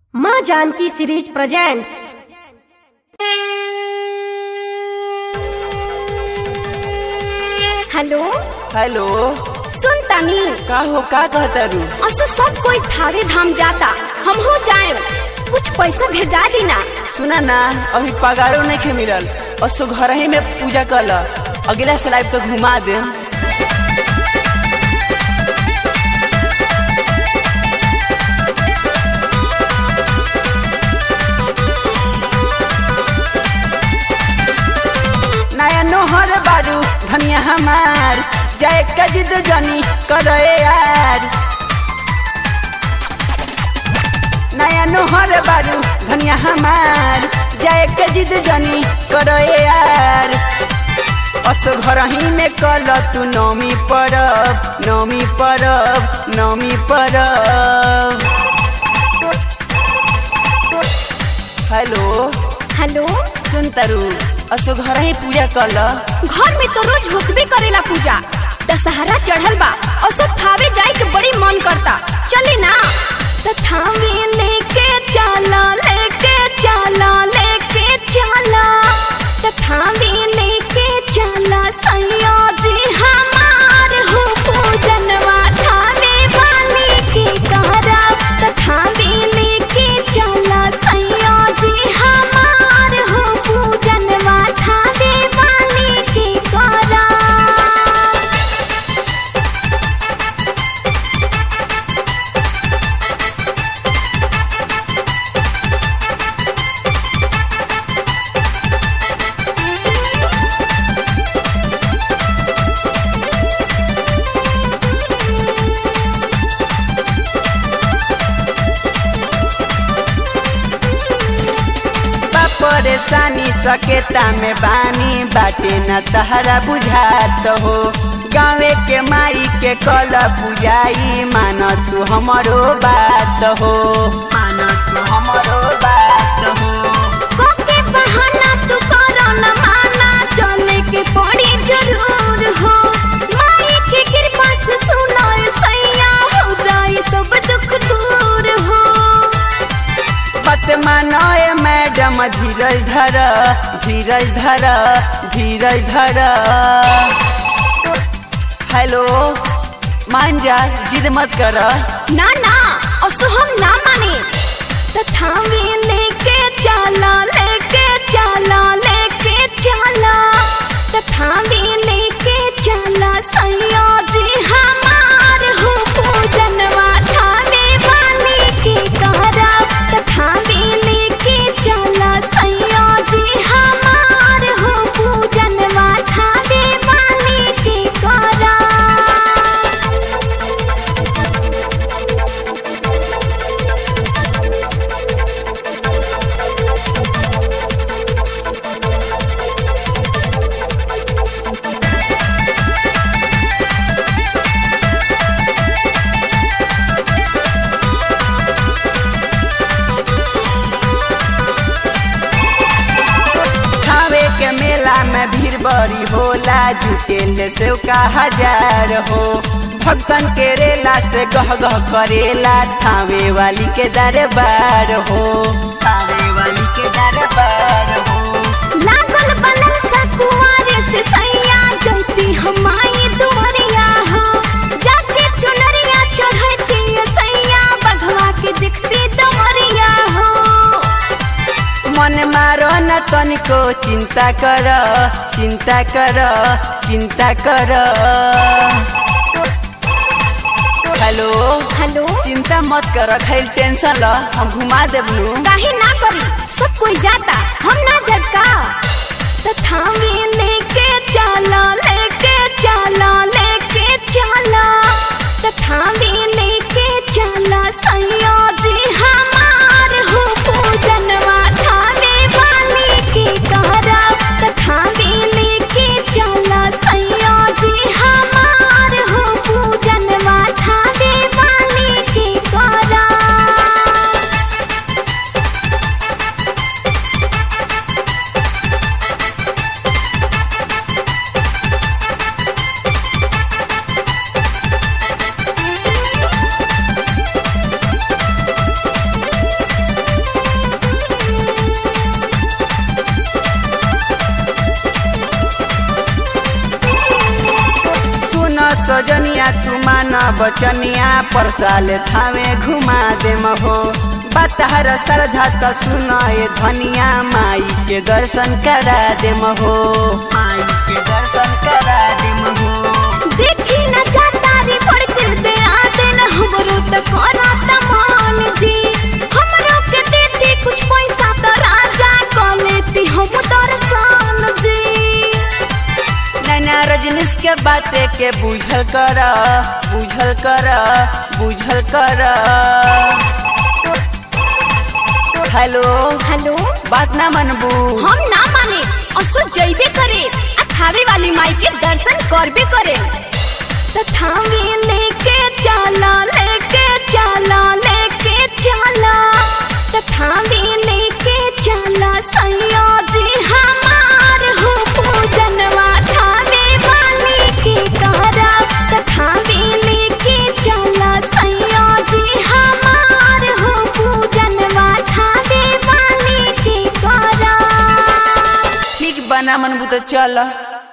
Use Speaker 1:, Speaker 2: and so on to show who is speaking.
Speaker 1: माँ Janaki series presents hello
Speaker 2: hello
Speaker 1: सुन तनी
Speaker 2: का हो का कहता रू
Speaker 1: असो सब कोई थारे धाम जाता हम हो जाए कुछ पैसा भेजा दी ना
Speaker 2: सुना ना अभी पगारो नहीं के मिलल और सो घर ही में पूजा कर अगला स्लाइड तो घुमा दे नया नोहर बारू धनिया हमार जाए कजिद जनी करे यार नया नोहर बारू धनिया हमार जाए कजिद जनी करे यार असो घर ही में कल तू नौमी परब नौमी परब नौमी परब हेलो
Speaker 1: हेलो
Speaker 2: सुन तरु असो घर ही पूजा कल
Speaker 1: घर में तो रोज होकबे करेला पूजा दशहरा चढ़ल बा और सब थावे जाए के बड़ी मन करता चले ना तो थावे लेके चला लेके चला लेके चला तो थावे लेके चला सैया जी हमार हो पूजनवा थावे वाली के करा तो थावे लेके चला सैया जी हमार हो पूजनवा थावे वाली के करा
Speaker 2: बा परेशानी सकेता में बानी बाटे न तहरा बुझात हो गाँवे के माई के कल पुजाई मान तू हमरो बात हो मान तू हमरो बात हो
Speaker 1: कोके बहाना तू करो न माना चले के पड़ी जरूर हो माई के कृपा से सुनो ए सैया हो जाए सब दुख दूर हो
Speaker 2: मत मानो ए मैडम धीरज धर धीरज धर धीरज धर हेलो मान जा जिद मत कर
Speaker 1: ना ना असो हम ना माने तथा में लेके चला लेके चला लेके चला तथा में लेके चला सैया जी हमार हो पूजनवा थावे वाली के करा तथा में लेके चला सैया जी हमार हो पूजनवा थावे वाली के करा
Speaker 2: खावे के मेला में भीड़ बड़ी होला जुटेल से का हजार हो भक्तन के रेला से गह गह करेला थावे वाली के दरबार हो थावे वाली के दरबार हो
Speaker 1: लागल बनल सकुआरे से सैया जैती हमाई दुआरिया हो जाके चुनरिया चढ़ती सैया बघवा के दिखती दमरिया हो
Speaker 2: मन मारो न तनिको चिंता कर चिंता कर चिंता कर हेलो
Speaker 1: हेलो
Speaker 2: चिंता मत कर खैल टेंशन ल हम घुमा देबलू
Speaker 1: काहे ना करी सब कोई जाता हम ना जटका तथा में लेके चला लेके चला लेके चला तथा में लेके चला सैया जी हमार हो पूजनवा थावे वाली के करा तथा में लेके चला सैया जी हमार हो पूजनवा थावे वाली के करा
Speaker 2: सजनिया तू मान बचनिया पर साल थावे घुमा दे हो बतहर श्रद्धा त सुन ए धनिया माई के दर्शन करा दे हो माई के दर्शन करा दे हो
Speaker 1: देखी न चातारी पड़ते दे आदेन हमरो त करत मान जी हमरो के देती कुछ पैसा त राजा क लेती हम दर्शन जी
Speaker 2: नैना रजनीश के बाते के बुझल कर बुझल कर बुझल कर हेलो
Speaker 1: हेलो
Speaker 2: बात ना मनबू
Speaker 1: हम ना माने असो जइबे करे आ थावे वाली माई के दर्शन करबे करे त थावे लेके चला लेके चला लेके चला त थावे लेके चला सैया जी हमार हो पूजनवा थावे वाली के करा त थावे लेके चला सैया जी हमार हो पूजनवा थावे वाली के करा
Speaker 2: ठीक बना मनबू तो चल